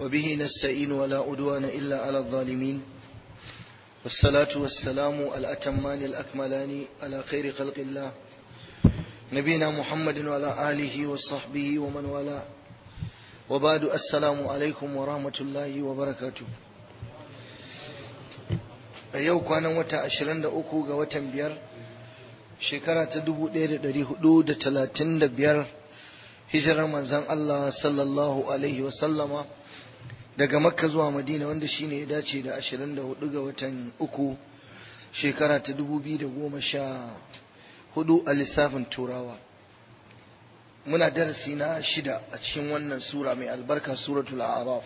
وبه نستعين ولا أدوان إلا على الظالمين والصلاة والسلام الأتمان الأكملان على خير خلق الله نبينا محمد وعلى آله وصحبه ومن والاه وبعد السلام عليكم ورحمة الله وبركاته a yau kwanan wata 23 ga watan biyar shekara ta 1435 hijirar manzan Allah sallallahu alaihi wasallama daga makka zuwa madina wanda shine ya dace da 24 ga watan uku shekara ta 2014 a lissafin turawa muna darasi na shida a cikin wannan sura mai albarka suratul araf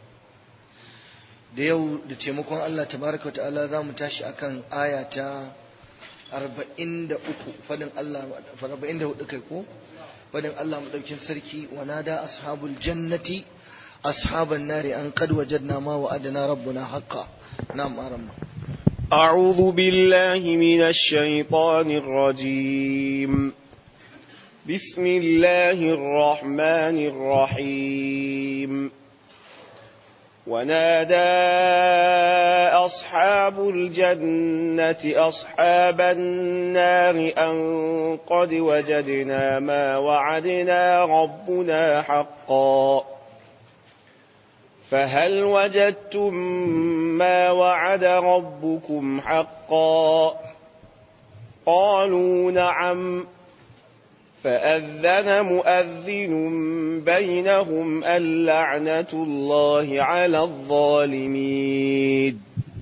da yau da taimakon Allah tabaraka ta'ala za mu tashi akan aya ta 43 fadin Allah 44 kai ko fadin Allah madaukin sarki wa nada ashabul jannati ashaban nari an qad wajadna ma wa'adana rabbuna haqqan na'am aramma أعوذ بالله من الشيطان الرجيم بسم الله الرحمن الرحيم ونادى أصحاب الجنة أصحاب النار أن قد وجدنا ما وعدنا ربنا حقا فهل وجدتم ما وعد ربكم حقا قالوا نعم فأذن مؤذن بينهم اللعنة الله على الظالمين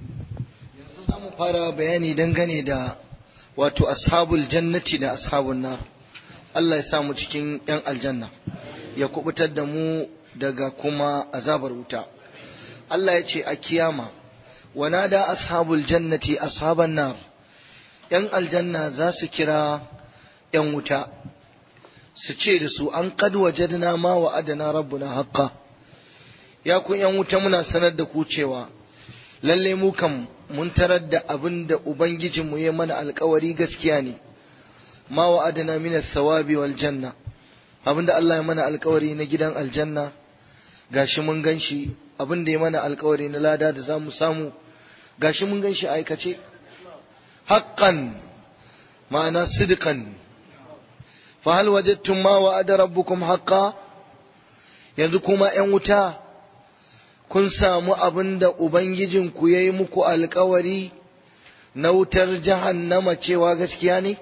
fara bayani dangane da wato ashabul jannati da ashabun nar Allah ya samu cikin yan aljanna ya kubutar da mu daga kuma azabar wuta Allah ya ce a kiyama wanada ashabul jannati ashaban nar yan aljanna za su kira yan wuta su ce da su an kad wajadna ma wa adana rabbuna haqqa ya ku yan wuta muna sanar da ku cewa lalle mu kam mun tarar da abin da ubangijin mu ya mana alkawari gaskiya ne ma wa adana min sawabi wal janna abinda Allah ya mana alkawari na gidan aljanna gashi mun ganshi abin da ya mana alkawari na lada da zamu samu gashi mun ganshi aikace haqqan ma'ana sidqan فهل وجدتم ما وعد ربكم حقا yanzu kuma ‘yan wuta kun samu abin da Ubangijinku ya yi muku alkawari na wutar jahannama cewa gaskiya ne?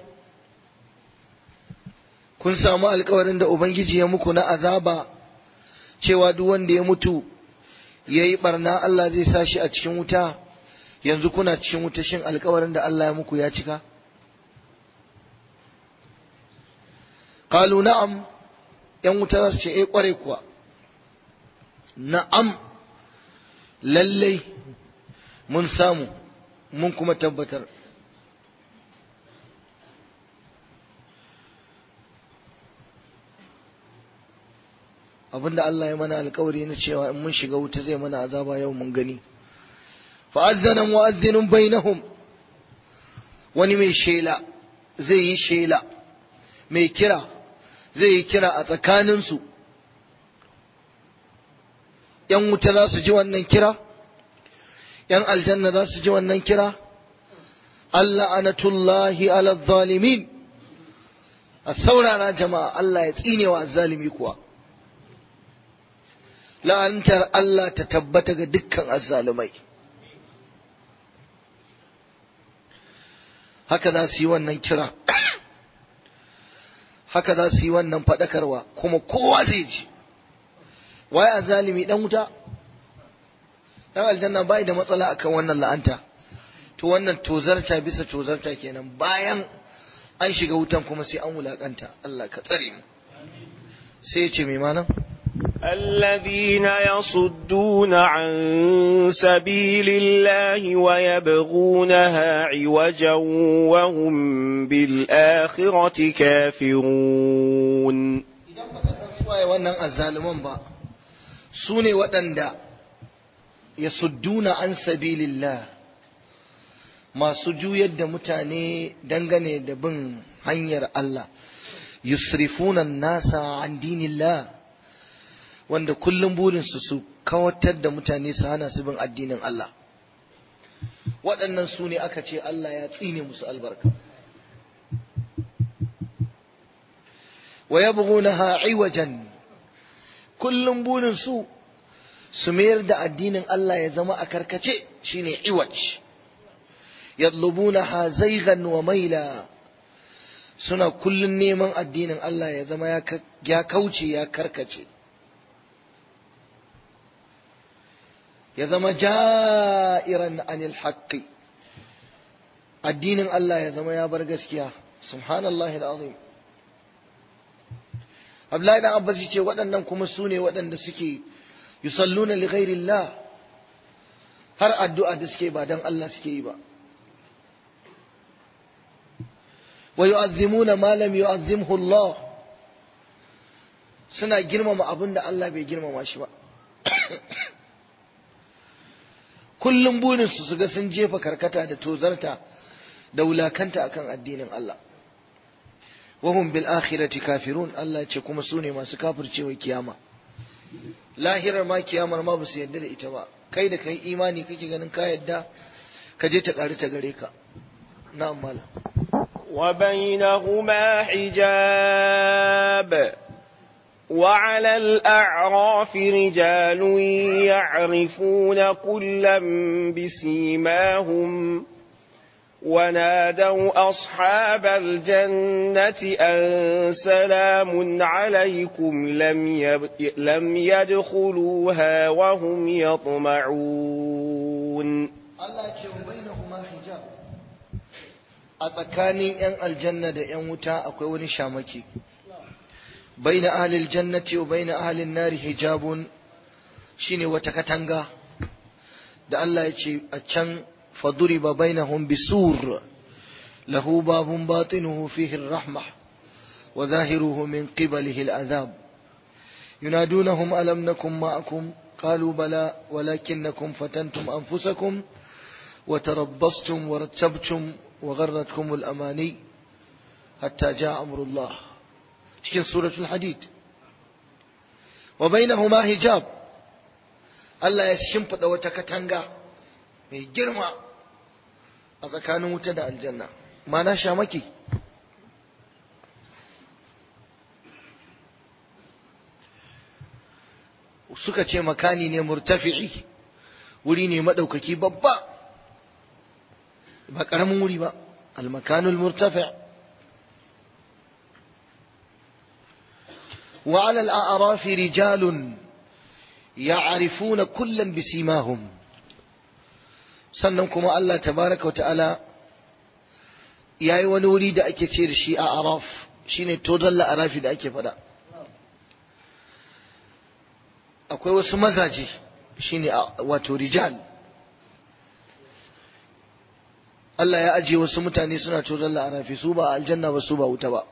Kun samu alkawarin da Ubangiji ya muku na azaba cewa duk wanda ya mutu ya yi barna Allah zai sa shi a cikin wuta yanzu kuna cikin wuta shin alkawarin da Allah ya muku ya cika? qalu na'am yan wuta za su ce eh kware kuwa na'am lallai mun samu mun kuma tabbatar abinda Allah ya mana alkawari na cewa in mun shiga wuta zai mana azaba yau mun gani fa'azzana mu'azzinun bainahum wani mai shela zai yi shela mai kira zai yi kira a tsakaninsu ‘yan wuta za su ji wannan kira ‘yan aljanna za su ji wannan kira Allah anatullahi ala zalimin a saurara jama'a Allah ya tsine wa zalimi kuwa la'antar Allah ta tabbata ga dukkan azzalumai haka za su yi wannan kira haka za su yi wannan faɗakarwa kuma kowa zai ji waye a zalimi ɗan wuta ɗan aljanna bai da matsala akan wannan la'anta to wannan tozarta bisa tozarta kenan bayan an shiga wutan kuma sai an wulakanta Allah ka tsare mu sai ya ce mai malam الذين يصدون عن سبيل الله ويبغونها عوجا وهم بالآخرة كافرون wannan azzaluman ba su ne waɗanda ya sudduna an sabilillah masu juyar da mutane dangane da bin hanyar Allah yusrifuna nasa an dinillah wanda kullum burinsu su kawatar da mutane su hana su bin addinin Allah waɗannan su ne aka ce Allah ya tsine musu albarka wa yabghunaha iwajan kullum burin su su mayar da addinin Allah ya zama a karkace shine iwaj yatlubunaha zaygan wa maila suna kullun neman addinin Allah ya zama ya kauce ya karkace ya zama ja'iran anil haqqi addinin Allah ya zama ya bar gaskiya subhanallahi alazim Abdullahi dan Abbas ce waɗannan kuma su ne waɗanda suke yusalluna li ghairillah har addu'a da suke ba dan Allah suke yi ba wa yu'azzimuna ma lam yu'azzimhu Allah suna girmama abin da Allah bai girmama shi ba kullum burinsu su ga sun jefa karkata da tozarta da wulakanta akan addinin Allah wahum bil akhirati kafirun Allah ce kuma su ne masu kafircewa kiyama lahirar ma kiyamar ma ba su yarda da ita ba kai da kai imani kake ganin ka yadda ka je ta ƙari ta gare ka na'am malam وبينهما حجاب وعلى الأعراف رجال يعرفون كلا بسيماهم ونادوا أصحاب الجنة أن سلام عليكم لم, يب... لم يدخلوها وهم يطمعون Allah ce wa bainahuma hijab a tsakanin yan aljanna da yan wuta akwai wani shamaki baina ahlil jannati wa baina ahlin nari hijabun shine wata katanga da Allah ya ce a can faduriba bainahum bisur lahu babun batinuhu fihi rahma wa zahiruhu min qibalihi al'azab ينادونهم ألم نكن معكم قالوا بلى ولكنكم فتنتم أنفسكم وتربصتم ورتبتم وغرتكم الأماني حتى جاء أمر الله شكل سورة الحديد وبينهما حجاب Allah ya shimfiɗa wata katanga mai girma a tsakanin wuta da aljanna mana shamaki suka ce makani ne murtafi'i wuri ne maɗaukaki babba ba ƙaramin wuri ba almakanul murtafi' wa ala al'arafi rijalun ya'rifuna kullan bisimahum sannan kuma Allah tabaraka wa ta'ala yayi wani wuri da ake ce da shi a araf shine tozalla arafi da ake faɗa akwai wasu mazaje shine wato rijal Allah ya ajiye wasu mutane suna cozon la'arafi su ba aljanna ba su ba wuta ba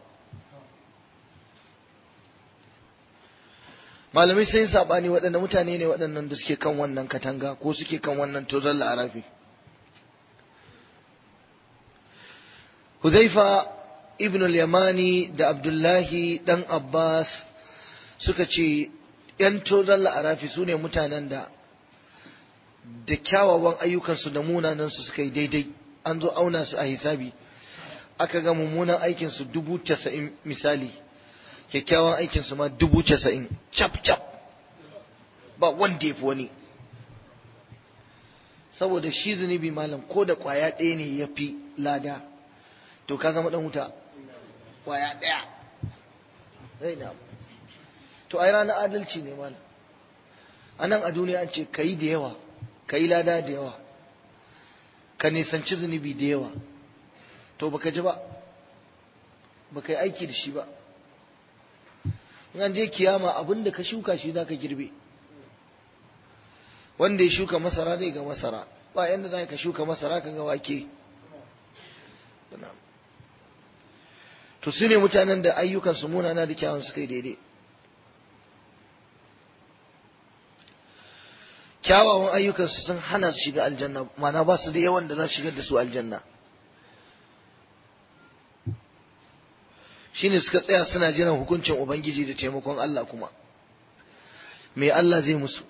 malamai sai sabani waɗanda mutane ne waɗannan da suke kan wannan katanga ko suke kan wannan tozon la'arafi Huzaifa ibn al-Yamani da Abdullahi dan Abbas suka ce ‘yan tozon la'arafi su ne mutanen da da kyawawan ayyukansu da munanansu suka yi daidai an zo auna su a hisabi aka ga mummunan aikinsu dubu casa'in misali kyakkyawan aikinsu ma dubu casa'in cap cap ba wanda ya fi wani saboda shi zunubi malam ko da kwaya ɗaya ne ya fi lada to ka zama ɗan wuta kwaya ɗaya to ai ranar adalci ne malam a nan a duniya an ce ka yi da yawa ka yi lada da yawa ka nisanci zunubi da yawa to baka ji ba baka yi aiki da shi ba in an je kiyama abin da ka shuka shi za ka girbe wanda ya shuka masara zai ga masara ba yadda za ka shuka masara ka ga wake to su ne mutanen da ayyukansu munana da kyawun suka yi daidai kyawawan ayyukansu sun hana su shiga aljanna mana ba su da yawan da za su shigar da su aljanna shine suka tsaya suna jiran hukuncin ubangiji da taimakon Allah kuma me Allah zai musu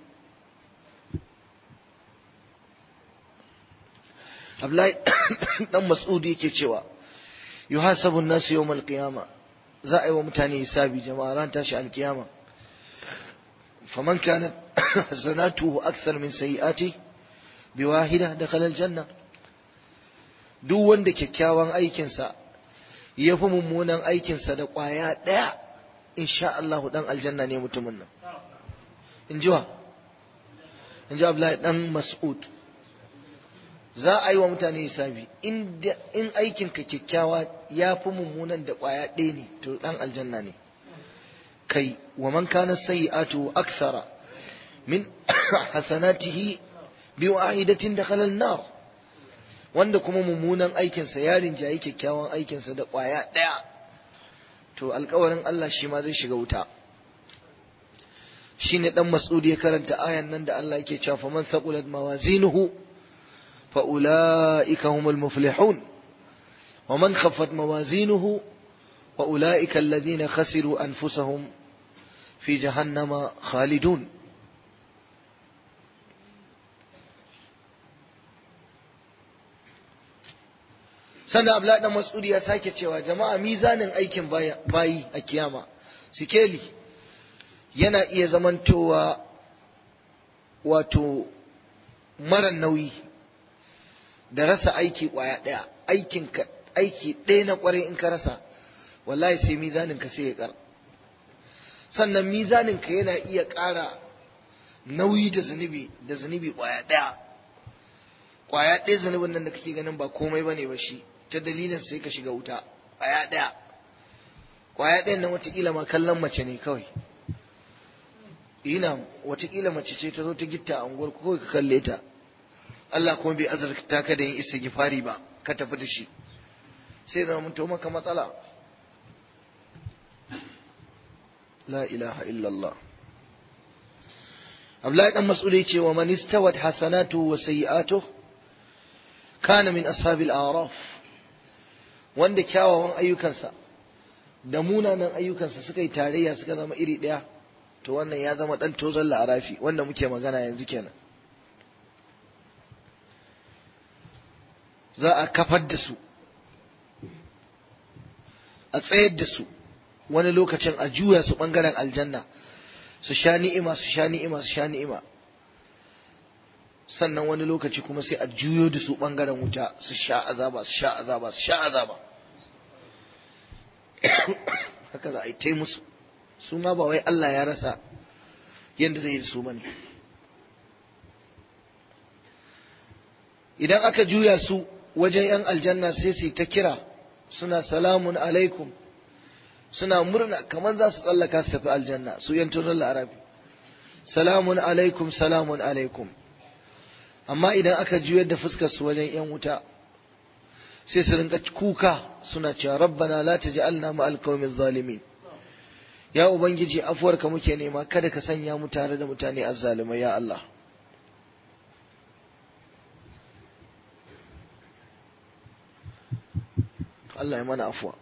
Abdullahi dan Mas'ud yake cewa yuhasabu an-nasu yawm al-qiyama za a yi wa mutane hisabi jama'a ran tashi al-qiyama faman kanat hasanatuhu akthar min sayyi'ati biwahida dakhala al-janna duk wanda kyakkyawan aikinsa ya fi mummunan aikinsa da ƙwaya ɗaya insha Allah dan aljanna ne mutumin nan in ji wa in ji Abdullahi dan Mas'ud za a yi wa mutane hisabi in aikinka kyakkyawa ya fi mummunan da ƙwaya ɗaya ne to dan aljanna ne kai wa man kana sayyi'atu akthara min hasanatihi bi wahidatin dakhala an-nar wanda kuma mummunan aikinsa ya rinjayi kyakkyawan aikinsa da ƙwaya ɗaya to alkawarin Allah shi ma zai shiga wuta shi ne ɗan mas'udi ya karanta ayan nan da Allah yake cewa faman saqulat mawazinuhu fa ulaika humul muflihun wa man khaffat mawazinuhu fa ulaika alladhina khasiru anfusahum fi jahannama khalidun sannan abla dan mas'udi ya sake cewa jama'a mizanin aikin bayi a kiyama sikeli yana iya zamantowa wato mara nauyi da rasa aiki kwaya daya aikin ka aiki ɗaya na kwarai in ka rasa wallahi sai mizanin ka sai ya kar sannan mizanin ka yana iya ƙara nauyi da zunubi da zunubi kwaya daya kwaya ɗaya zunubin nan da kake ganin ba komai bane ba shi ta dalilin sai ka shiga wuta kwaya ɗaya kwaya ɗayan nan watakila ma kallon mace ne kawai ina watakila mace ce ta zo ta gitta a unguwar kawai ka kalle ta Allah kuma bai azurta ka da yin isa gifari ba ka tafi da shi sai zama mun maka matsala la ilaha illallah Abdullahi dan Mas'ud ya ce wa man istawat hasanatu wa sayyi'atuhu kana min ashabil a'raf wanda kyawawan ayyukansa da munanan ayyukansa suka yi tarayya suka zama iri ɗaya to wannan ya zama ɗan tozon la'arafi wanda muke magana yanzu kenan za a kafar da su a tsayar da su wani lokacin a juya su ɓangaren aljanna su sha ni'ima su sha ni'ima su sha ni'ima sannan wani lokaci kuma sai a juyo da su ɓangaren wuta su sha azaba su sha azaba su sha azaba haka za a yi tai musu su ma ba wai Allah ya rasa yadda zai yi da su ba ne idan aka juya su wajen 'yan aljanna sai su ta kira suna salamun alaikum suna murna kamar za su tsallaka su tafi aljanna su 'yan tunan larabi salamun alaikum salamun alaikum amma idan aka juyar da fuskar su wajen yan wuta sai su rinka kuka suna cewa rabbana la taj'alna ma'al qaumiz zalimin ya ubangiji afuwarka muke nema kada ka sanya mu tare da mutane azzalumai ya Allah Allah ya mana afuwa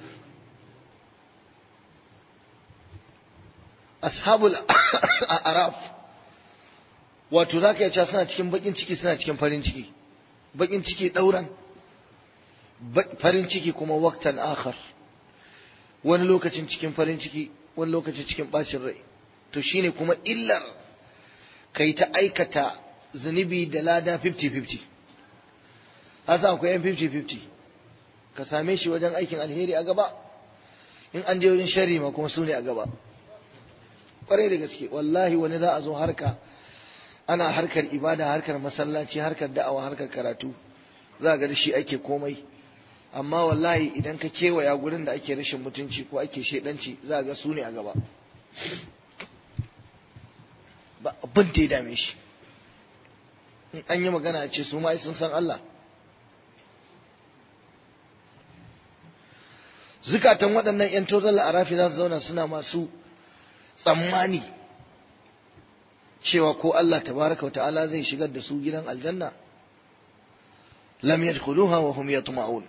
ashabul araf wato za ka cewa suna cikin bakin ciki suna cikin farin ciki bakin ciki ɗauran farin ciki kuma waktan akhar wani lokacin cikin farin ciki wani lokacin cikin bacin rai to shine kuma illar kai ta aikata zunubi da lada 50-50 hasa akwai yan 50-50 ka same shi wajen aikin alheri a gaba in an je wajen shari ma kuma su ne a gaba kwarai da gaske wallahi wani za a zo harka ana harkar ibada harkar masallaci harkar da'awa harkar karatu za ga da shi ake komai amma wallahi idan ka kewaya gurin da ake rashin mutunci ko ake shedanci za ga su ne a gaba ba abin da ya dame shi in an yi magana a ce su ma sun san Allah zukatan waɗannan 'yan tozon la'arafi za su zauna suna masu tsammani cewa ko Allah tabaraka wata'ala zai shigar da su gidan aljanna lam yadkhuluha wa hum yatma'un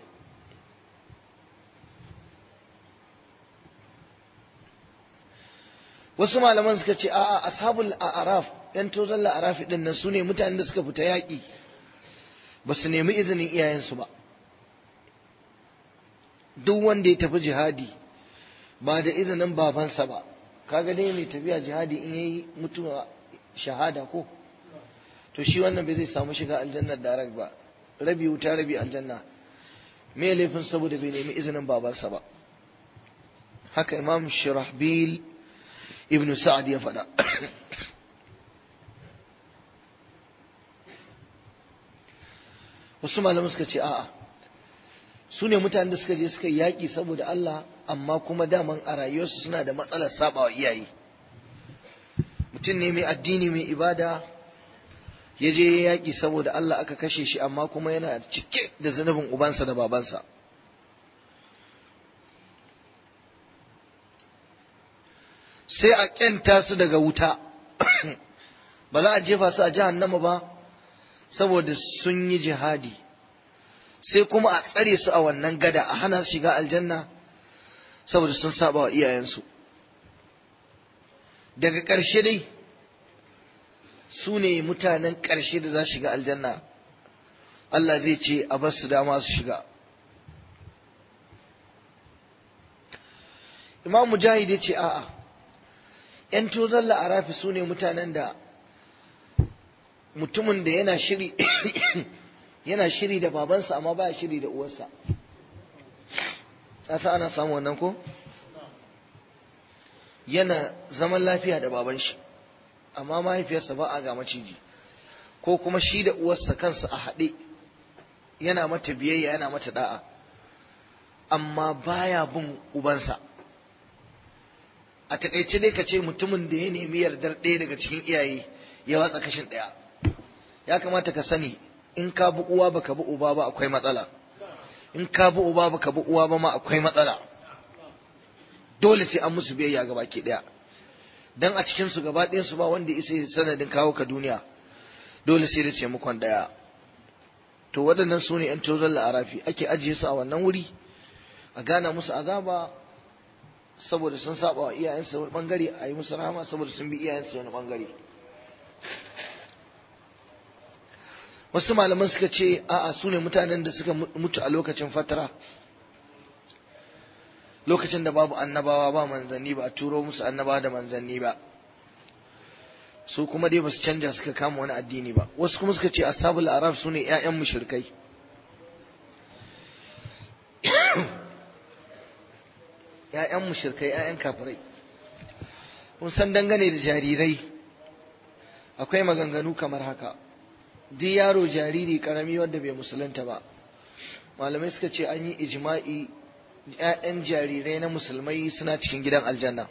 wasu malaman suka ce a'a ashabul a'raf yan tozon la'arafi din nan sune mutanen da suka fita yaƙi ba su nemi izinin iyayensu ba duk wanda ya tafi jihadi ba da izinin babansa ba kaga dai mai tafiya jihadi in yayi mutuwa shahada ko to shi wannan bai zai samu shiga aljannar darak ba rabi wuta rabi aljanna me laifin saboda bai nemi izinin babansa ba haka imam shirahbil ibn sa'ad ya faɗa wasu malaman suka ce a'a su ne mutanen da suka je suka yaƙi saboda Allah amma kuma daman a rayuwarsu suna da matsalar sabawa iyaye mutum ne mai addini mai ibada ya je ya yaƙi saboda Allah aka kashe shi amma kuma yana cike da zunubin ubansa da babansa sai a ƙyanta su daga wuta ba za a jefa su a jahannama ba saboda sun yi jihadi sai kuma a tsare su a wannan gada a hana su shiga aljanna saboda sun saba wa iyayensu daga ƙarshe dai su ne mutanen ƙarshe da za su shiga aljanna Allah zai ce a bar su dama su shiga Imam Mujahid ya ce a'a ‘yan tozon la'arafi su ne mutanen da mutumin da yana shiri yana shiri da babansa amma baya shiri da uwarsa sa ana samu wannan ko yana zaman lafiya da baban shi amma mahaifiyarsa ba a ga maciji ko kuma shi da uwarsa kansa a haɗe yana mata biyayya yana mata da'a amma baya bin ubansa a takaice dai ka ce mutumin da ya nemi yardar ɗaya daga cikin iyaye ya watsa kashin ɗaya ya kamata ka sani in ka bi uwa baka bi uba ba akwai matsala in ka bi uba baka bi uwa ba ma akwai matsala dole sai an musu biyayya ga baki ɗaya dan a cikin su gaba ɗayan su ba wanda isa sanadin kawo ka duniya dole sai da taimakon ɗaya to waɗannan su ne 'yan tozon la'arafi ake ajiye su a wannan wuri a gana musu azaba saboda sun saba wa iyayensu wani bangare a yi musu rahama saboda sun bi iyayensu wani bangare wasu malaman suka ce a'a su ne mutanen da suka mutu a lokacin fatara lokacin da babu annabawa ba manzanni ba a turo musu annabawa da manzanni ba su kuma dai basu canja suka kama wani addini ba wasu kuma suka ce ashabul araf su ne 'ya'yan mushrikai ‘ya'yan mushirkai ‘ya'yan kafirai kun san dangane da jarirai akwai maganganu kamar haka duk yaro jariri karami wanda bai musulunta ba malamai suka ce an yi ijma'i ‘ya'yan jarirai na musulmai suna cikin gidan aljanna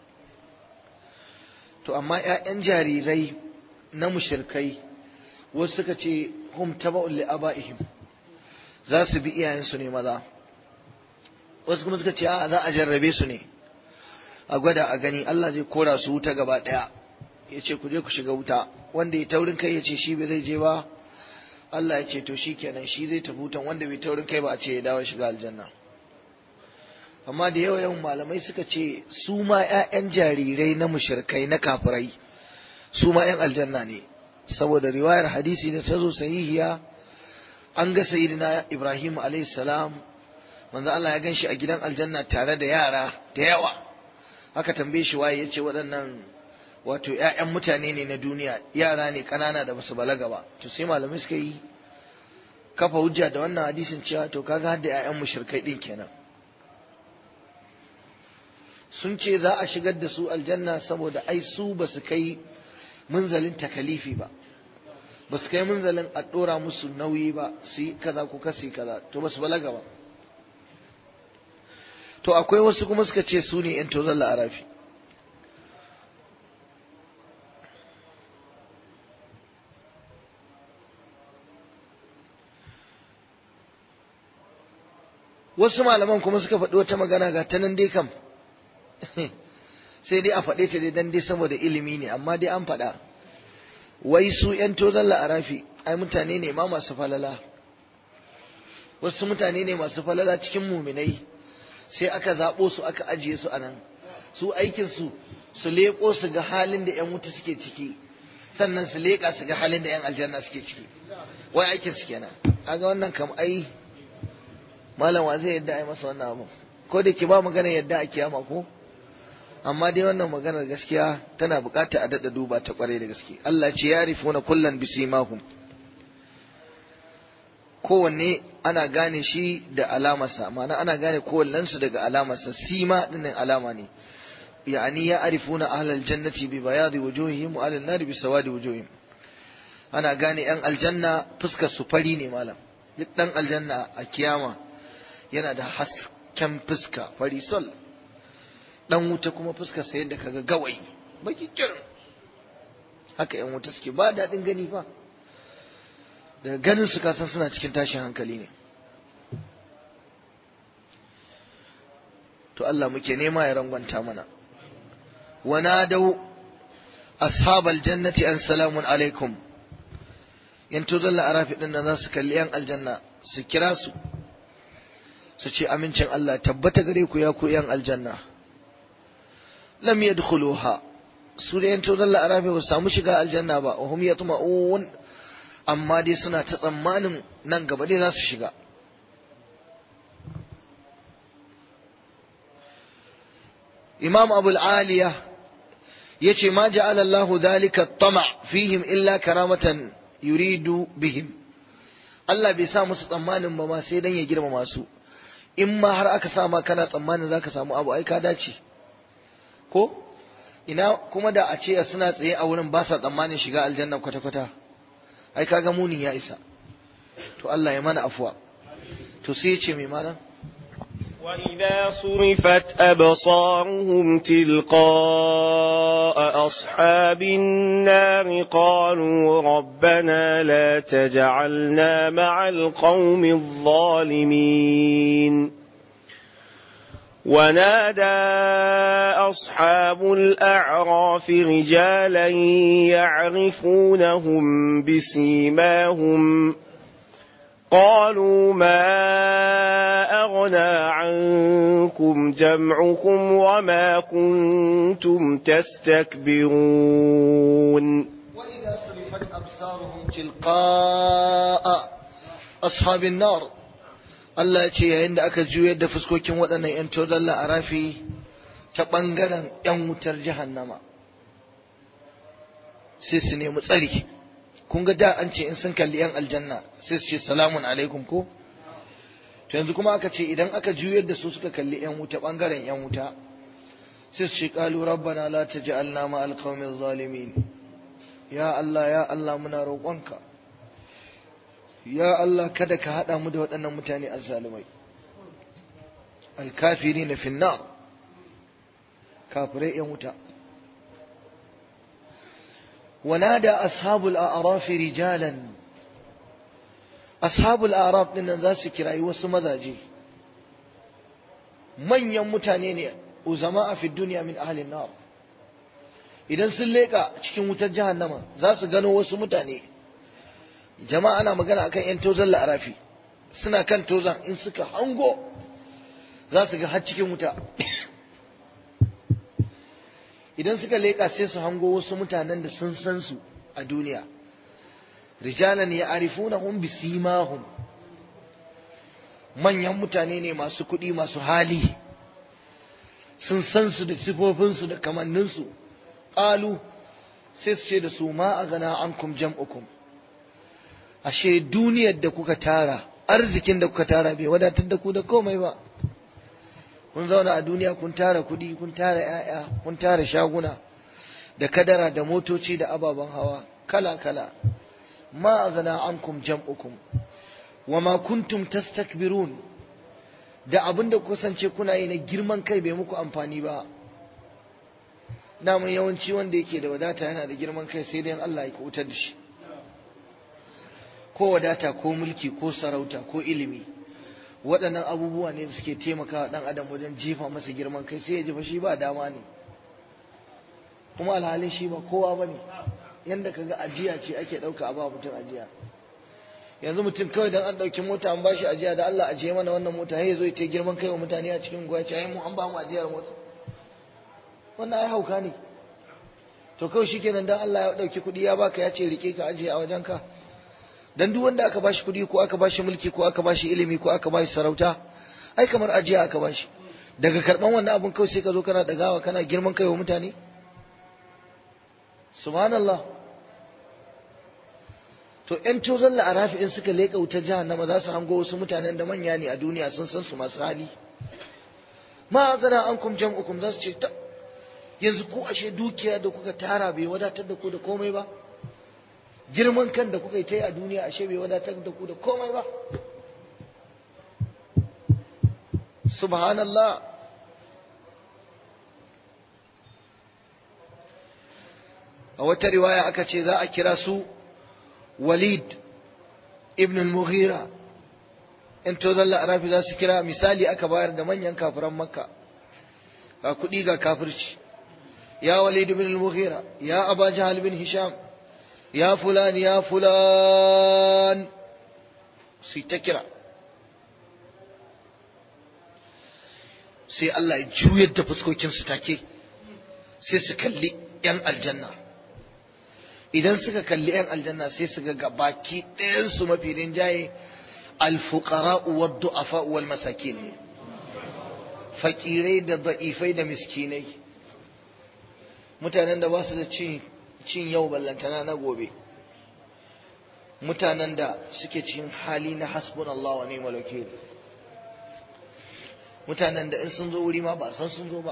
to amma ‘ya'yan jarirai na mushirkai wasu suka ce hum taba'un li aba'ihim za su bi iyayensu ne maza wasu kuma suka ce a za a jarrabe su ne a gwada a gani Allah zai kora su wuta gaba ɗaya ya ce ku je ku shiga wuta wanda ya taurin kai ya ce shi bai zai je ba Allah ya ce to shi kenan shi zai tafi wutan wanda bai taurin kai ba a ce ya dawo shiga aljanna amma da yawa yawan malamai suka ce su ma 'ya'yan jarirai na mushrikai na kafirai su ma 'yan aljanna ne saboda riwayar hadisi da ta zo sahihiya an ga sayyidina Ibrahim alayhi salam manzo Allah ya ganshi a gidan aljanna tare da yara da yawa aka tambaye shi waye yace waɗannan wato ƴaƴan mutane ne na duniya yara ne kanana da basu balaga ba to sai malamai suka yi kafa hujja da wannan hadisin cewa to kaga har da ƴaƴan mushrikai din kenan sun ce za a shigar da su aljanna saboda ai su basu kai munzalin takalifi ba ba su kai munzalin a ɗora musu nauyi ba su yi kaza ko kasi kaza to ba su balaga ba to akwai wasu kuma suka ce su ne ‘yan tozon la'arafi wasu malaman kuma suka faɗi wata magana ga ta nan dai kam sai dai a faɗe ta dai dan dai saboda ilimi ne amma dai an faɗa wai su ‘yan tozon la'arafi ai mutane ne ma masu falala wasu mutane ne masu falala cikin muminai sai aka zaɓo su aka ajiye su a nan su aikinsu su leƙo su ga halin da ‘yan wuta suke ciki sannan su leƙa su ga halin da ‘yan aljanna suke ciki wai aikin su kenan kaga wannan kam ai malam wa zai yadda ai masa wannan abu ko da ke ba magana yadda a kiyama ko amma dai wannan maganar gaskiya tana bukata a daɗa duba ta kwarai da gaske Allah ce ya rifuna kullan bisimahum kowanne ana gane shi da alamarsa ma'ana ana gane kowannensu daga alamarsa sima dinnan alama ne yani ya arifuna ahlal jannati bi bayadi wujuhihim wa ahlal nari bi sawadi wujuhihim ana gane yan aljanna fuskar su fari ne malam duk dan aljanna a kiyama yana da hasken fuska fari sol dan wuta kuma fuskar sa yadda kaga gawayi baki kirin haka yan wuta suke ba daɗin gani fa daga ganin su kasan suna cikin tashin hankali ne to Allah muke nema ya rangwanta mana ونادوا أصحاب الجنة أن سلام عليكم yanto zalla a rafi ɗin nan za su kalli ‘yan aljanna su kira su su ce amincin Allah tabbata gare ku ya ku ‘yan aljanna lam yadkhuluha su da yanto zalla a rafi ba samu shiga aljanna ba wa hum yatma'un amma dai suna ta tsammanin nan gaba dai za su shiga imam abul aliya yace ma ja'ala Allahu dhalika tama fihim illa karamatan yuridu bihim Allah bai sa musu tsammanin ba ma sai dan ya girmama su in ma har aka sa ma kana tsammanin zaka samu abu ai ka dace ko ina kuma da a ce suna tsaye a wurin ba sa tsammanin shiga aljanna kwata kwata ai kaga munin ya isa to Allah ya mana afuwa to sai ya ce mai malam وإذا صرفت أبصارهم تلقاء أصحاب النار قالوا ربنا لا تجعلنا مع القوم الظالمين ونادى أصحاب الأعراف رجالا يعرفونهم بسيماهم قالوا ما أغنى عنكم جمعكم وما كنتم تستكبرون وإذا صرفت أبصارهم تلقاء أصحاب النار Allah ya ce yayin da aka juyar da fuskokin waɗannan ‘yan tozalla a rafi ta ɓangaren ‘yan wutar jahannama sai su nemi tsari kun ga da an ce in sun kalli ‘yan aljanna sai su ce salamun alaikum ko to yanzu kuma aka ce idan aka juyar da su suka kalli ‘yan wuta ɓangaren ‘yan wuta sai su ce ƙalu rabbana la taj'alna ma alqawmi zalimin ya Allah ya Allah muna roƙonka ya Allah kada ka haɗa mu da waɗannan mutane azzalumai alkafiri na finnar kafirai ‘yan wuta ونادى أصحاب الأعراف رجالا أصحاب الأعراف ɗin nan za su kirayi wasu mazaje manyan mutane ne uzama a fi duniya min ahalin nar idan sun leƙa cikin wutar jahannama za su gano wasu mutane jama'a ana magana akan yan tozon la'arafi suna kan tozon in suka hango za su ga har cikin wuta idan suka leƙa sai su hango wasu mutanen da sun san su a duniya rijalan ya arifuna hum bisimahum manyan mutane ne masu kuɗi masu hali sun san su da sifofinsu da kamanninsu ƙalu sai su ce da su ma a gana ankum jam'ukum ashe duniyar da kuka tara arzikin da kuka tara bai wadatar da ku da komai ba kun zauna a duniya kun tara kuɗi kun tara ‘ya'ya kun tara shaguna da kadara da motoci da ababen hawa kala-kala ma a gana ankum jam'ukum wa ma kuntum tastakbirun da abin da kusance kuna yi na girman kai bai muku amfani ba daman yawanci wanda yake da wadata yana da girman kai sai dai Allah ya kutar da shi ko wadata ko mulki ko sarauta ko ilimi waɗannan abubuwa ne da suke taimakawa ɗan adam wajen jefa masa girman kai sai ya ji fa shi ba dama ne kuma alhalin shi ba kowa ba ne yadda ka ga ajiya ce ake ɗauka a ba mutum ajiya yanzu mutum kawai dan an ɗauki mota an bashi ajiya da Allah ajiye mana wannan mota ya zo ya girman kai wa mutane a cikin gwaci ai mu an ba mu ajiyar mota wannan ai hauka ne to kawai shikenan dan Allah ya dauki kuɗi ya baka ya ce rike ka aje a wajenka dan duk wanda aka bashi kuɗi ko aka bashi mulki ko aka bashi ilimi ko aka bashi sarauta ai kamar ajiya aka bashi daga karban wannan abun kawai sai ka zo kana dagawa kana girman kai wa mutane subhanallah to ƴan tozon la'arafi in suka leƙa wutar jahannama za su hango wasu mutanen da manya ne a duniya sun san su masu hali ma gana an kum jam'ukum za su ce ta yanzu ko ashe dukiya da kuka tara bai wadatar da ku da komai ba girman kan da kuka yi ta yi a duniya ashe bai wadatar da ku da komai ba subhanallah a wata riwaya aka ce za a kira su walid ibn al-mughira in to zalla arafi za su kira misali aka bayar da manyan kafiran makka ga kuɗi ga kafirci ya walid ibn al-mughira ya aba jahal bin hisham ya fulan ya fulan su ta kira sai Allah ya juyar da fuskokinsu take sai su kalli 'yan aljanna idan suka kalli 'yan aljanna sai su ga baki ɗayansu mafi rinjaye alfuqara wa du'afa wal masakin ne fakirai da da'ifai da miskinai mutanen da ba su da cin cin yau ballantana na gobe mutanen da suke cikin hali na hasbunallahu wa ni'mal wakil mutanen da in sun zo wuri ma ba san sun zo ba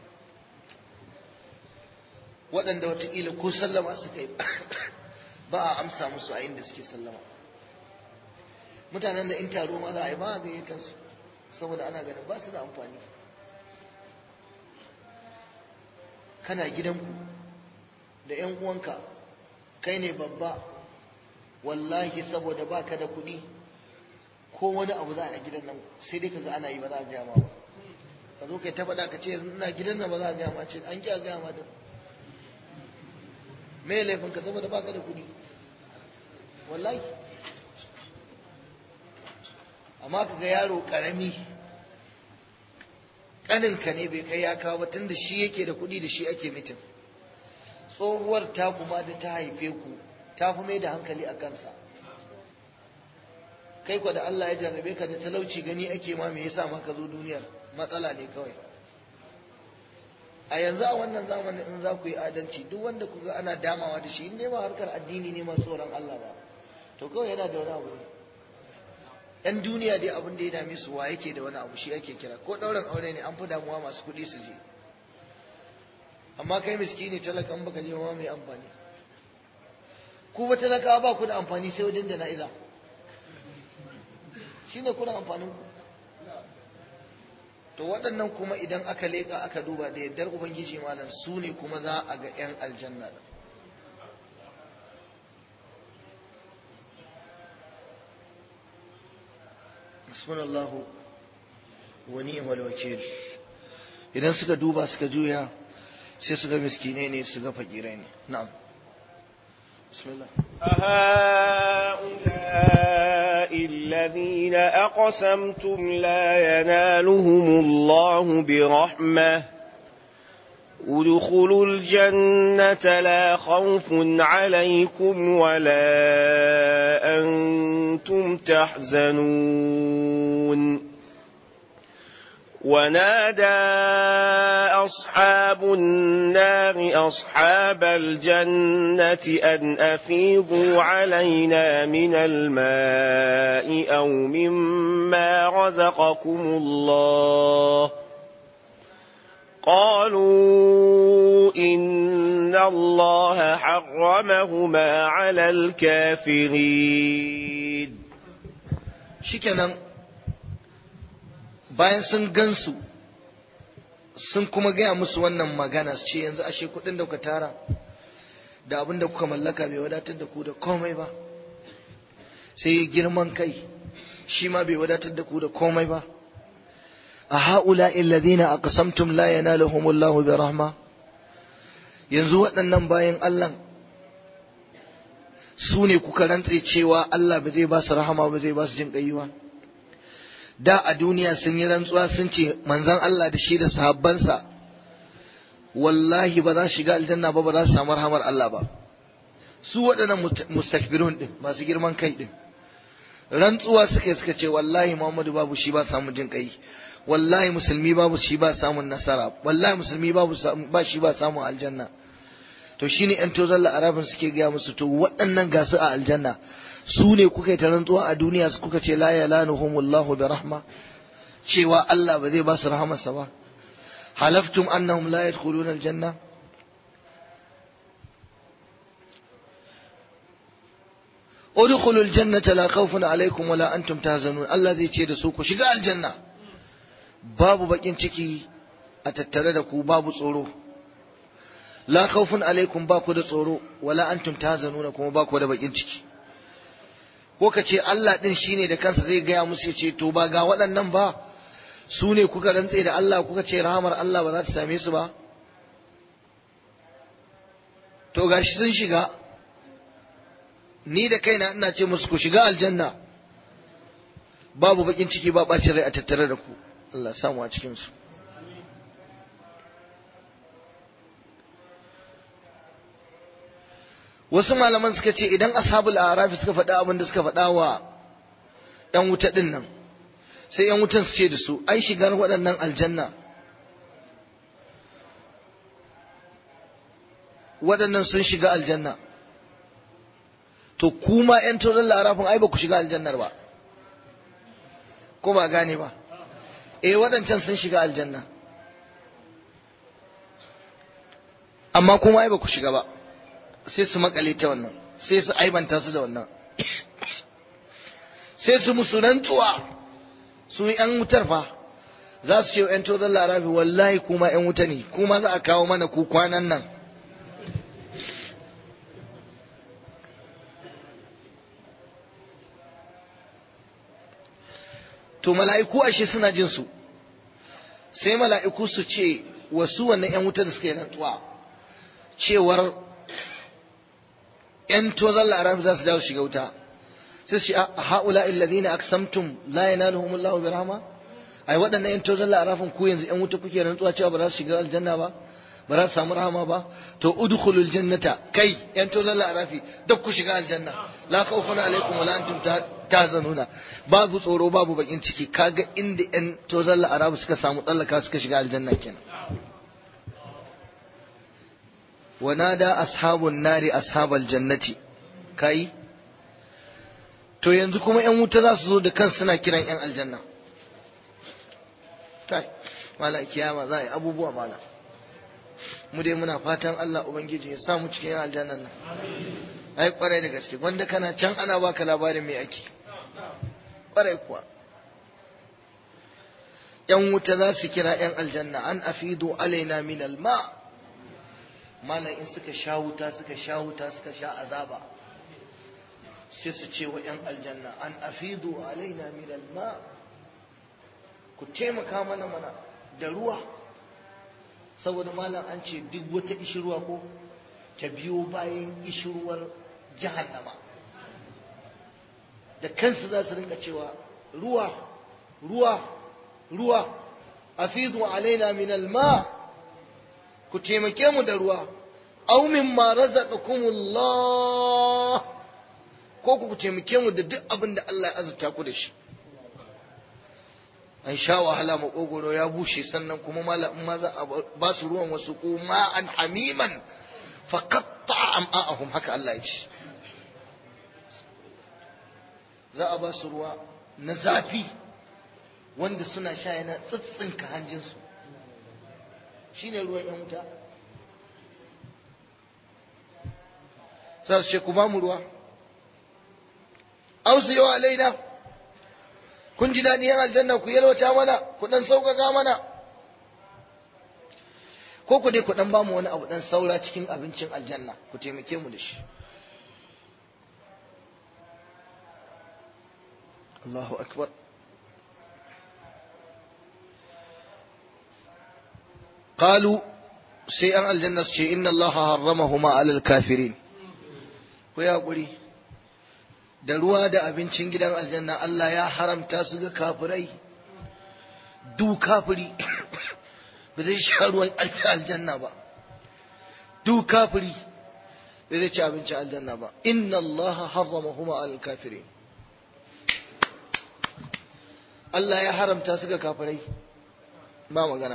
waɗanda watakila ko sallama suka yi ba a amsa musu a inda suke sallama mutanen da in taro ma za a yi ba a gayyatar su saboda ana ganin ba su da amfani kana gidanku da 'yan uwanka kai ne babba wallahi saboda baka da kuɗi ko wani abu za a gidan nan sai dai kaga ana yi ba za a gaya ma ba ka zo kai ta faɗa ka ce ina gidan nan ba za a gaya ma ce an ki a gaya ma da me laifin ka saboda baka da kuɗi wallahi amma ka ga yaro ƙarami ƙaninka ne bai kai ya kawo ba tun da shi yake da kuɗi da shi ake mitin tsohuwar ta kuma da ta haife ku ta fi mai da hankali a kansa kai kwa da Allah ya jarrabe ka da talauci gani ake ma me yasa ma ka zo duniyar matsala ne kawai a yanzu a wannan zamanin in za ku yi adalci duk wanda ku ga ana damawa da shi in dai ba harkar addini ne ma tsoron Allah ba to kawai yana da wani abu ne yan duniya dai abin da ya dame su wa yake da wani abu shi ake kira ko ɗaurin aure ne an fi damuwa masu kuɗi su je amma kai miskini talakan baka je ma mai amfani ku ba talakawa ba ku da amfani sai wajen jana'iza shine kuna amfanin ku to waɗannan kuma idan aka leƙa aka duba da yardar ubangiji malam su ne kuma za a ga 'yan aljanna da hasbunallahu wa ni'mal wakil idan suka duba suka juya sai su ga miskinai ne su ga fakirai ne na'am bismillah أهؤلاء الذين أقسمتم لا ينالهم الله برحمة ادخلوا الجنة لا خوف عليكم ولا أنتم تحزنون ونادى أصحاب النار أصحاب الجنة أن أفيضوا علينا من الماء أو مما رزقكم الله قالوا إن الله حرمهما على الكافرين shikenan bayan sun gansu sun kuma gaya musu wannan magana su ce yanzu ashe kudin da kuka tara da abin da kuka mallaka bai wadatar da ku da komai ba sai girman kai shi ma bai wadatar da ku da komai ba a ha'ula illadina aqsamtum la yanaluhumullahu bi rahma yanzu waɗannan bayan Allah su ne kuka rantse cewa Allah ba zai ba su rahama ba zai ba su jin ba da a duniya sun yi rantsuwa sun ce manzon Allah da shi da sahabbansa wallahi ba za su shiga aljanna ba ba za su samu rahamar Allah ba su waɗannan mustakbirun din masu girman kai din rantsuwa suka yi suka ce wallahi Muhammadu babu shi ba samu jin kai wallahi musulmi babu shi ba samun nasara wallahi musulmi babu ba shi ba samun aljanna to shine yan tozon la'arabin suke gaya musu to waɗannan gasu a aljanna su ne kuka yi ta rantsuwa a duniya su kuka ce la yalanuhumullahu bi rahma cewa Allah ba zai ba su rahamarsa ba halaftum annahum la yadkhuluna aljanna udkhulul jannata la khawfun alaykum wa la antum tahzanun Allah zai ce da su ku shiga aljanna babu bakin ciki a tattare da ku babu tsoro la khawfun alaikum ba ku da tsoro wala antum tahzanuna kuma ba ku da bakin ciki ko ka ce Allah din shine da kansa zai gaya musu ya ce to ba ga waɗannan ba su ne kuka rantse da Allah kuka ce rahamar Allah ba za ta same su ba to gashi sun shiga ni da kaina ina ce musu ku shiga aljanna babu bakin ciki ba bacin rai a tattare da ku Allah samu a cikin su wasu malaman suka ce idan ashabul arafi suka faɗa abin da suka faɗa wa ‘yan wuta ɗin nan sai ‘yan wutan su ce da su ai shigar waɗannan aljanna waɗannan sun shiga aljanna to kuma ‘yan tozon larafin ai ba ku shiga aljannar ba ko ba gane ba eh waɗancan sun shiga aljanna amma kuma ai ba ku shiga ba sai su makale ta wannan sai su aibanta su da wannan sai su musu rantsuwa su yan wutar fa za su ce yan tozon larabi wallahi kuma yan wuta ne kuma za a kawo mana ku kwanan nan to mala'iku ashe suna jin su sai mala'iku su ce wasu wannan yan wuta da suka yi rantsuwa cewar ‘yan tozon la'arabi za su dawo shiga wuta sai su ce a ha'ula illazina aksamtum la yanaluhum Allahu bi rahma ai waɗannan ‘yan tozon la'arafin ku yanzu ‘yan wuta kuke rantsuwa cewa ba za su shiga aljanna ba ba za su samu rahama ba to udkhulul jannata kai ‘yan tozon la'arafi duk ku shiga aljanna la khawfun alaikum wa la antum tahzanuna babu tsoro babu bakin ciki kaga inda ‘yan tozon la'arafi suka samu tsallaka suka shiga aljanna kenan ونادى أصحاب النار أصحاب الجنة كاي to yanzu kuma ‘yan wuta za su zo da kan suna kiran ‘yan aljanna kai mala kiyama za a yi abubuwa mala mu dai muna fatan Allah Ubangiji ya samu cikin ‘yan aljannan nan ai kwarai da gaske wanda kana can ana baka labarin mai ake kwarai kuwa ‘yan wuta za su kira ‘yan aljanna an afidu alaina min alma' malam in suka sha wuta suka sha wuta suka sha azaba sai su ce wa 'yan aljanna an afidu alaina min alma ku taimaka mana mana da ruwa saboda malam an ce duk wata ishirwa ko ta biyo bayan ishirwar jahannama da kansu za su rinka cewa ruwa ruwa ruwa afidu alaina min alma ku taimake mu da ruwa aw mimma razaqakumullah ko ku taimake mu da duk abin da Allah ya azurta ku da shi an sha wahala makogoro ya bushe sannan kuma malamin ma za a ba su ruwan wasu ko ma'an hamiman fa qatta am'ahum haka Allah ya ce za a ba su ruwa na zafi wanda suna sha yana tsitsinka hanjinsu shine ruwan yan wuta za su ce ku ba mu ruwa ausu yau alaina kun ji daɗi yan aljanna ku yalwata mana ku ɗan sauƙaƙa mana ko ku dai ku ɗan ba mu wani abu ɗan saura cikin abincin aljanna ku taimake mu da shi Allahu akbar قالوا sai an aljanna su ce inna Allah harramahuma alal kafirin ku ya guri da ruwa da abincin gidan aljanna Allah ya haramta su ga kafirai du kafiri ba zai sha ruwan aljanna ba duk kafiri bai zai ci abincin aljanna ba inna Allah harramahuma alal kafirin Allah ya haramta su ga kafirai ba magana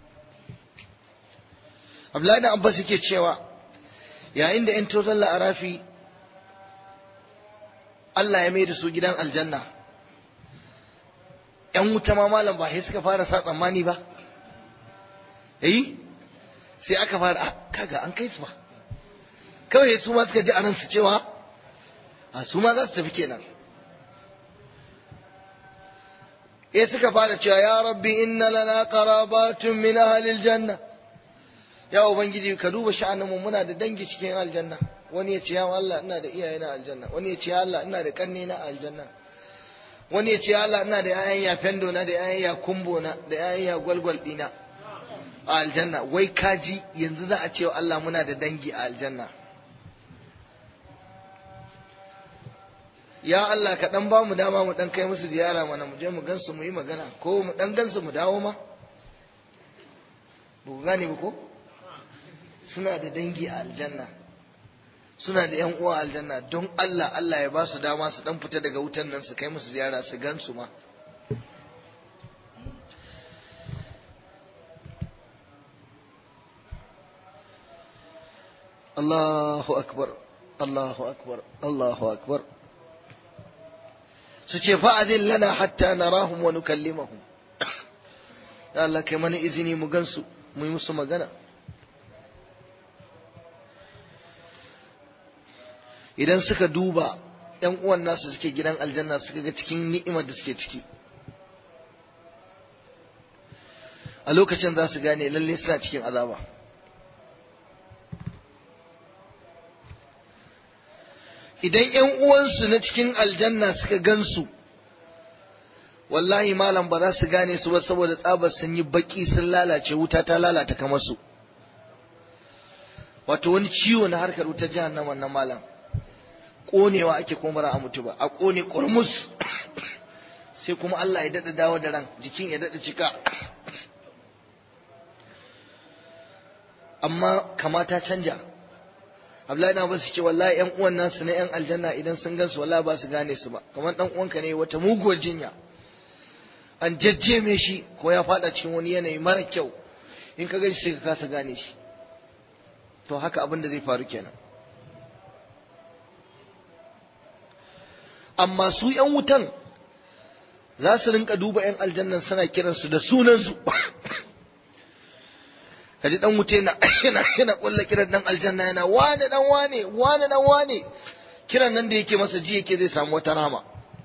Abdullahi da Abbas yake cewa yayin da 'yan tozon la'arafi Allah ya mai da su gidan aljanna ‘yan wuta ma malam ba sai suka fara sa tsammani ba eh sai aka fara kaga an kai su ba kawai su ma suka ji a ransu cewa a su ma za su tafi kenan ya suka fara cewa ya rabbi inna lana qarabatun min ahlil janna ya ubangiji ka duba sha'aninmu muna da dangi cikin aljanna wani ya ce ya Allah ina da iyaye na aljanna wani ya ce ya Allah ina da kanne na aljanna wani ya ce ya Allah ina da yayan ya fendo na da yayan ya kumbo na da yayan ya gwalgwal dina a aljanna wai kaji yanzu za a ce wa Allah muna da dangi a aljanna ya Allah ka dan ba mu dama mu dan kai musu ziyara mana mu je mu gansu mu yi magana ko mu dan gansu mu dawo ma ba ku gane ba ko suna da dangi a aljanna suna da yan uwa a aljanna don Allah Allah ya ba su dama su dan fita daga wutan nan su kai musu ziyara su gansu ma Allahu akbar Allahu akbar Allahu akbar su ce fa'adin lana hatta narahum wa nukallimahum ya Allah kai mana izini mu gansu mu yi musu magana idan suka duba ‘yan uwan nasu suke gidan aljanna suka ga cikin ni'imar da suke ciki a lokacin za su gane lalle suna cikin azaba idan ‘yan uwansu na cikin aljanna suka gansu wallahi malam ba za su gane su ba saboda tsabar sun yi baki sun lalace wuta ta lalata kamar su wato wani ciwo na harkar wutar jahannama na malam konewa ake kuma a mutu ba a kone kurmus sai kuma Allah ya dada dawo da ran jikin ya dada cika amma kamata canja Abdullahi na basu ce wallahi ƴan uwan nasu na ƴan aljanna idan sun gansu wallahi ba su gane su ba kamar dan uwanka ne wata muguwar jinya an jajjeme shi ko ya fada cikin wani yanayi mara kyau in ka gani sai ka kasa gane shi to haka abin da zai faru kenan amma su ‘yan wutan za su rinka duba ‘yan aljannan suna kiransu da sunansu kaji dan wuta yana yana yana kulla kiran dan aljanna yana wane dan wane wane dan wane kiran nan da yake masa ji yake zai samu wata rama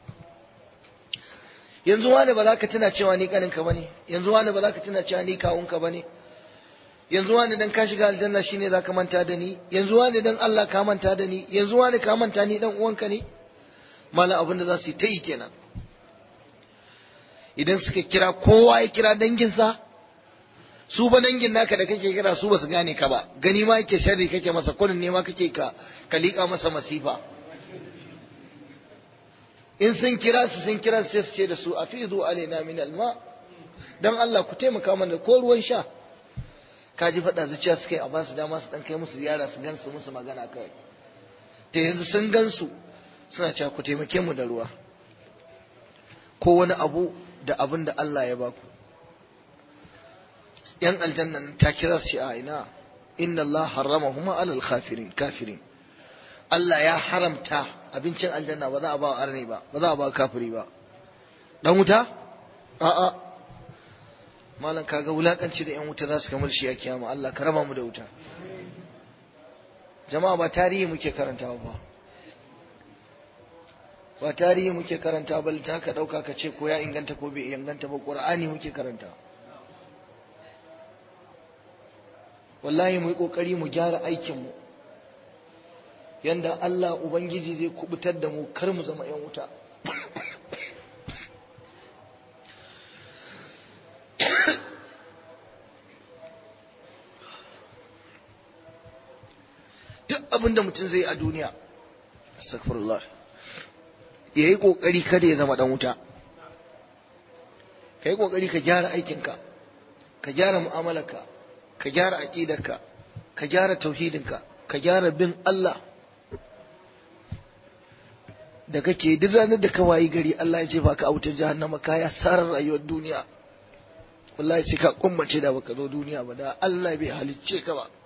yanzu wane ba za ka tuna cewa ni kaninka bane yanzu wane ba za ka tuna cewa ni kawunka bane yanzu wane dan ka shiga aljanna shine za ka manta da ni yanzu wane dan Allah ka manta da ni yanzu wane ka manta ni dan uwanka ne malam abin da za su yi ta yi kenan idan suka kira kowa ya kira danginsa su ba dangin naka da kake kira su ba su gane ka ba gani ma yake sharri kake masa kunin ne ma kake ka ka liƙa masa masifa in sun kira su sun kira sai su ce da su afizu alaina min alma dan Allah ku taimaka mana ko ruwan sha ka ji faɗa zuciya suka yi a basu dama su dan kai musu ziyara su gansu musu magana kawai ta yanzu sun gansu suna cewa ku taimake mu da ruwa ko wani abu da abin da Allah ya baku yan aljanna ta kira su a ina inna Allah harrama huma alal kafirin kafirin Allah ya haramta abincin aljanna ba za a ba wa arne ba ba za a ba kafiri ba dan wuta a'a malam kaga wulakanci da yan wuta za su kamar shi a kiyama Allah ka raba mu da wuta jama'a ba tarihi muke karantawa ba ba tarihi muke karanta ba ta ka dauka ka ce ko ya inganta ko bai inganta ba qur'ani muke karanta wallahi mu yi kokari mu gyara aikin mu yanda Allah ubangiji zai kubutar da mu kar mu zama yan wuta duk abin da mutum zai a duniya astaghfirullah ya yi ƙoƙari kada ya zama ɗan wuta ka yi ƙoƙari ka gyara aikinka ka gyara mu'amalarka ka gyara aƙidarka ka gyara tauhidinka ka gyara bin Allah da kake duk ranar da ka wayi gari Allah ya jefa ka a wutar jahannama ka ya sarar rayuwar duniya wallahi sai ka kummace da baka zo duniya ba da Allah bai halicce ka ba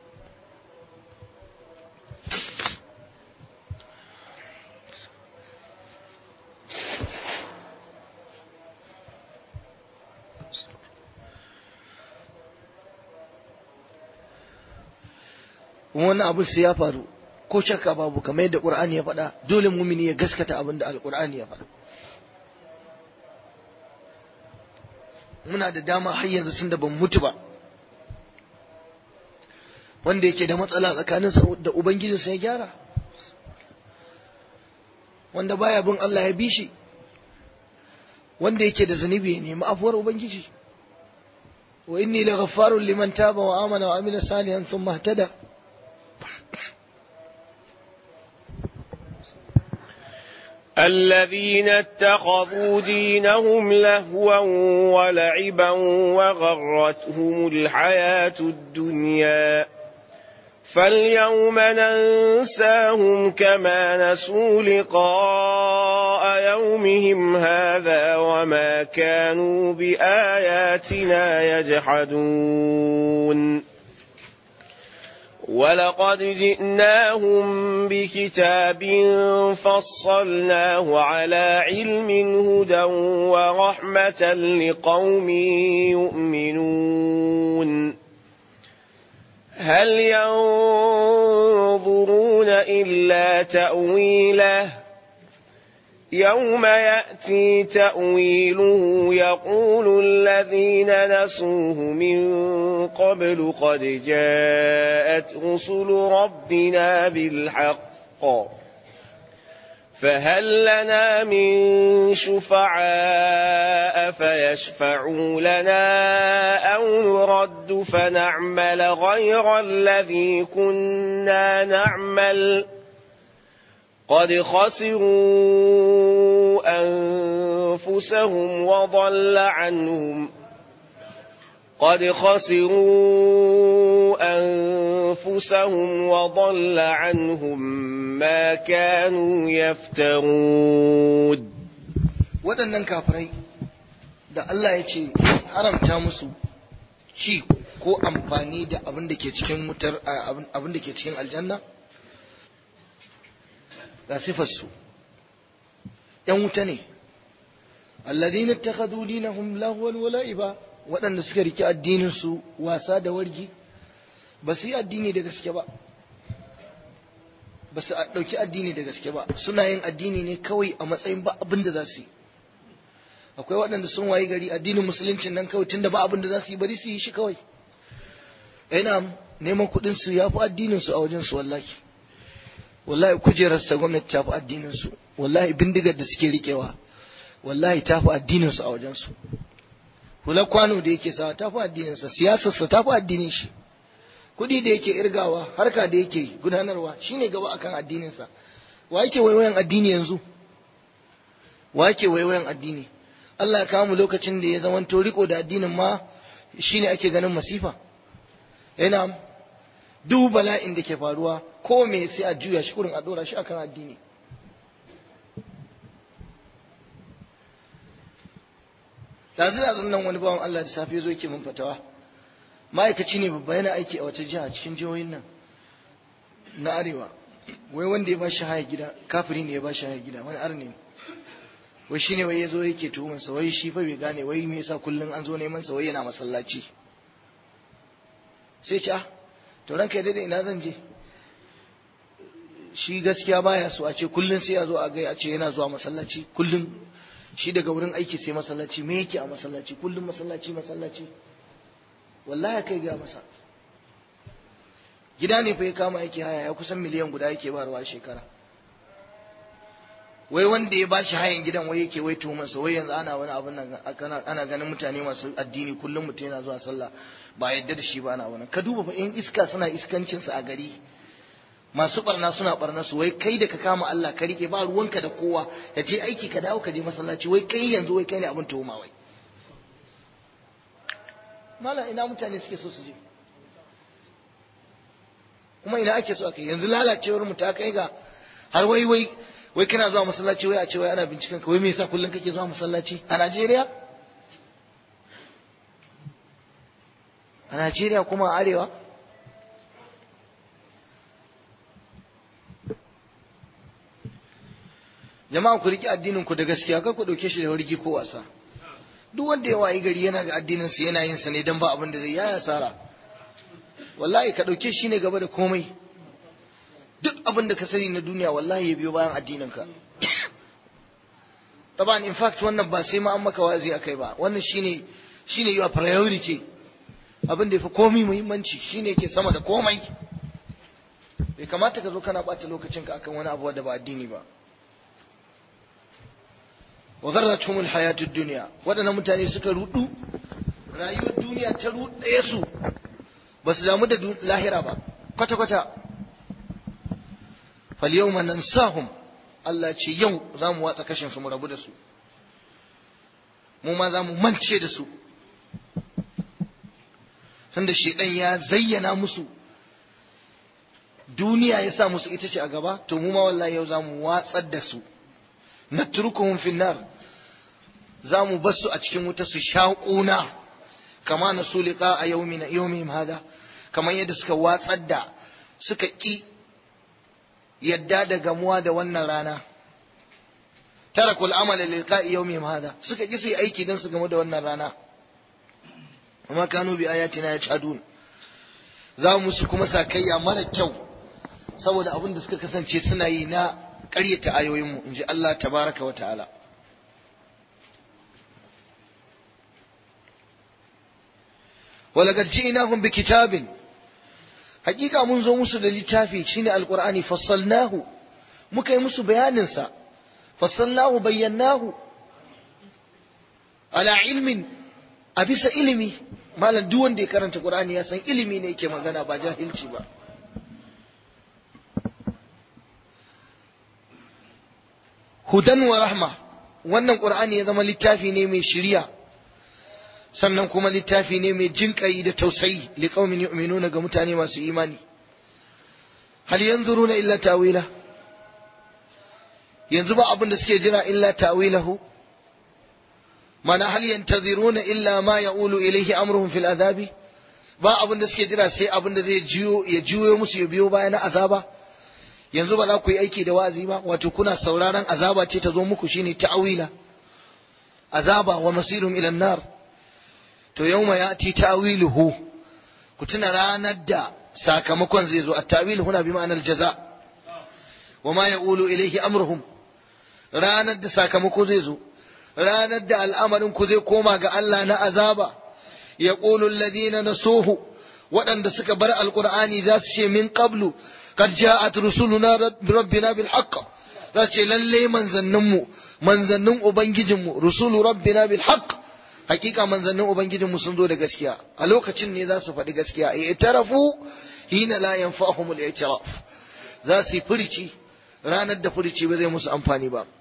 wannan abu sai ya faru ko shakka babu kamar yadda Qur'ani ya faɗa dole mumini ya gaskata abin da Al-Qur'ani ya faɗa muna da dama har yanzu tunda ban mutu ba wanda yake da matsala tsakaninsa da ubangijinsa ya gyara wanda baya bin Allah ya bi shi wanda yake da zunubi ya nemi afuwar ubangiji wa inni laghaffarun liman taba wa amana wa amila salihan thumma ihtada الذين اتخذوا دينهم لهوا ولعبا وغرتهم الحياة الدنيا فاليوم ننساهم كما نسوا لقاء يومهم هذا وما كانوا بآياتنا يجحدون ولقد جئناهم بكتاب فصلناه على علم هدى ورحمة لقوم يؤمنون هل ينظرون إلا تأويله يوم يأتي تأويله يقول الذين نسوه من قبل قد جاءت رسل ربنا بالحق فهل لنا من شفعاء فيشفعوا لنا أو نرد فنعمل غير الذي كنا نعمل قد خسروا أنفسهم وضل عنهم قد خسروا أنفسهم وضل عنهم ما كانوا يفترون waɗannan kafirai da Allah ya ce haramta musu ci ko amfani da abin da ke cikin wutar abin da ke cikin aljanna ga sifarsu ‘yan wuta ne alladhina ittakhadhu dinahum lahwan wa la'iba waɗanda suka riki addinin su wasa da wargi ba su yi addini da gaske ba ba su ɗauki addini da gaske ba suna yin addini ne kawai a matsayin ba abin da za su yi akwai waɗanda sun wayi gari addinin musuluncin nan kawai tunda ba abin da za su yi bari su yi shi kawai ina neman kuɗin su ya fi addinin su a wajen su wallahi wallahi kujerar sa gwamnati ta fi addinin su wallahi bindigar da suke riƙewa wallahi ta fi addinin su a wajen su hular kwano da yake sawa ta fi addinin sa siyasar sa ta fi addinin shi kuɗi da yake irgawa harka da yake gudanarwa shine gaba akan addinin sa wa yake waiwayan addini yanzu wa yake waiwayan addini Allah ya kawo mu lokacin da ya zamanto riko da addinin ma shine ake ganin masifa yana duk bala'in da ke faruwa ko me sai a juya shi kurin a dora shi akan addini da zai nan wani bawan Allah da safe zo yake mun fatawa ma'aikaci ne babba yana aiki a wata jiha cikin jihohin nan na arewa wai wanda ya ba shi haya gida kafiri ne ya ba shi haya gida wani arne ne wai shine wai yazo yake tuhumar sa wai shi fa bai gane wai me yasa kullun an zo neman sa wai yana masallaci sai ce ah to ranka ya dade ina zan je shi gaskiya baya so a ce kullun sai ya zo a ga a ce yana zuwa masallaci kullun shi daga wurin aiki sai masallaci me yake a masallaci kullun masallaci masallaci wallahi kai ga masa gida ne fa ya kama yake haya ya kusan miliyan guda yake barwa shekara wai wanda ya bashi hayan gidan wai yake wai tuhumarsa wai yanzu ana wani abin nan ana ganin mutane masu addini kullum mutum yana zuwa sallah ba yadda da shi ba ana wani ka duba fa in iska suna iskancin su a gari masu barna suna barna su wai kai da ka kama Allah ka rike ba ruwanka da kowa ya je aiki ka dawo ka je masallaci wai kai yanzu wai kai ne abin tuhuma wai malam ina mutane suke so su je kuma ina ake so aka yanzu lalacewar mu ta kai ga har wai wai wai kana zuwa masallaci wai a ce wai ana binciken ka wai me yasa kullum kake zuwa masallaci a Najeriya a Najeriya kuma a arewa jama'a ku riki addinin ku da gaskiya kar ku dauke shi da wargi ko wasa duk wanda ya wayi gari yana ga addinin sa yana yin sa ne dan ba abin da zai yaya sara wallahi ka dauke shi ne gaba da komai duk abin da ka sani na duniya wallahi ya biyo bayan addinin ka taban in fact wannan ba sai ma an maka wazi akai ba wannan shine shine your priority abin da yafi komai muhimmanci shine yake sama da komai bai kamata ka zo kana bata lokacinka akan wani abu da ba addini ba wa gharratuhum alhayatu ad-dunya wadannan mutane suka rudu rayuwar duniya ta ruɗe su ba su damu da lahira ba kwata kwata fal yawma nansahum Allah ce yau za mu watsa kashin su mu rabu da su mu ma za mu mance da su tunda shedan ya zayyana musu duniya ya sa musu ita ce a gaba to mu ma wallahi yau za mu watsar da su natrukuhum fi nar za mu bar su a cikin wuta su shaƙuna kama na su liqa a yawmin yawmihim hada kamar yadda suka watsar da suka ki yadda da gamuwa da wannan rana tarakul amala liqa'i yawmihim hada suka ki su yi aiki dan su gamu da wannan rana amma kanu bi ayatina yajhadun za mu su kuma sakayya mara kyau saboda abin da suka kasance suna yi na ƙaryata ayoyinmu in ji Allah tabaraka wa ta'ala ولقد جئناهم بكتاب حقيقة mun zo musu da littafi shine alqur'ani fassalnahu muka yi musu bayanin sa fassalnahu bayyanahu ala ilmin a bisa ilimi malam duk wanda ya karanta qur'ani ya san ilimi ne yake magana ba jahilci ba hudan wa rahma wannan qur'ani ya zama littafi ne mai shiriya sannan kuma littafi ne mai jinƙayi da tausayi liqaumin yu'minuna ga mutane masu imani hal yanzuruna illa tawila yanzu ba abin da suke jira illa tawilahu mana hal yantaziruna illa ma yaqulu ilayhi amruhum fil azabi ba abin da suke jira sai abin da zai jiyo ya jiyo musu ya biyo baya na azaba yanzu ba za ku yi aiki da wa'azi ba wato kuna sauraron azaba ce ta zo muku shine ta'wila azaba wa masirun ila nar to yawma yati ta'wiluhu ku tuna ranar da sakamakon zai zo at-ta'wil huna bi ma'anar jaza wa ma yaqulu ilayhi amruhum ranar da sakamako zai zo ranar da al'amarin ku zai koma ga Allah na azaba yaqulu alladhina nasuhu waɗanda suka bar alqur'ani za su ce min qablu قد جاءت رسلنا ربنا بالحق za ce lalle manzanninmu manzannin ubangijinmu rusulu rabbina bil haqq hakika manzannin ubangijinmu sun zo da gaskiya a lokacin ne za su faɗi gaskiya ay itarafu hina la yanfa'uhum al i'tiraf za su furici ranar da furici ba zai musu amfani ba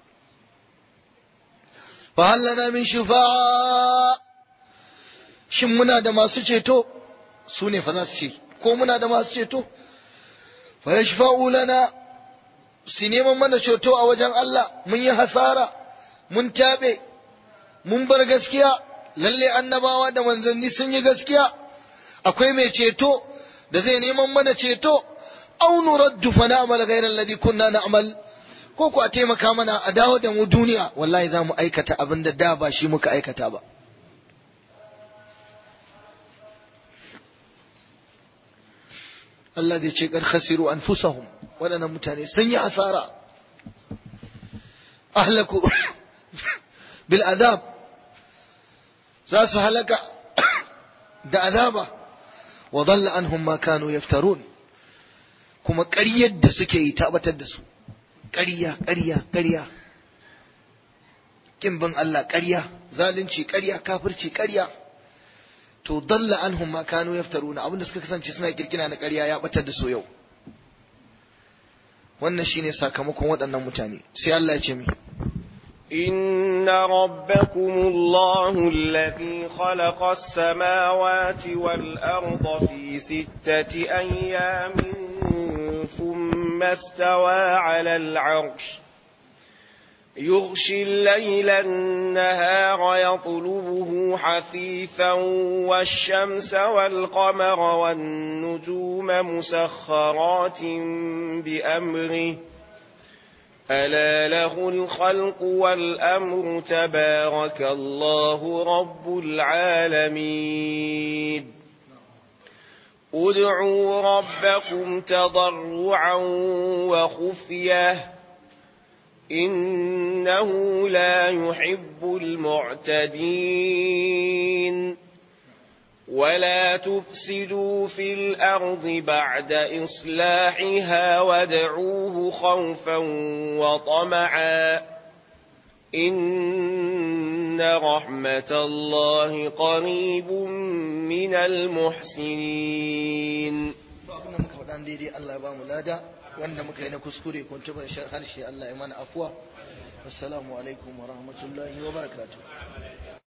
fa hal lana min shufa'a shin muna da masu ceto su ne fa za su ce ko muna da masu ceto fa yashfa'u lana su neman mana ceto a wajen Allah mun yi hasara mun tabe mun bar gaskiya lalle annabawa da manzanni sun yi gaskiya akwai mai ceto da zai neman mana ceto aw nuraddu fa na'mal ghayra alladhi kunna na'mal ko ku a taimaka mana a dawo da mu duniya wallahi za mu aikata abin da da ba shi muka aikata ba Allah zai ce kar khasiru anfusahum waɗannan mutane sun yi asara ahlaku bil azab za su halaka da azaba wa dhalla anhum ma kanu yaftarun kuma ƙaryar da suke yi tabbatar da su ƙarya ƙarya ƙarya kin bin Allah ƙarya zalunci ƙarya kafirci ƙarya to dalla anhum ma kanu yaftaruna abinda suka kasance suna kirkira na ƙarya ya batar da su yau wannan shine sakamakon waɗannan mutane sai Allah ya ce mi إن ربكم الله الذي خلق السماوات والأرض في ستة أيام ثم استوى على العرش يغشي الليل النهار يطلبه حثيثا والشمس والقمر والنجوم مسخرات بأمره ألا له الخلق والأمر تبارك الله رب العالمين ادعوا ربكم تضرعا وخفيه إنه لا يحب المعتدين ولا تفسدوا في الأرض بعد إصلاحها وادعوه خوفا وطمعا إن رحمة الله قريب من المحسنين الله يبارك لنا wanda muka yi na kuskure ko tubar harshe Allah ya mana afuwa assalamu alaikum wa rahmatullahi wa barakatuh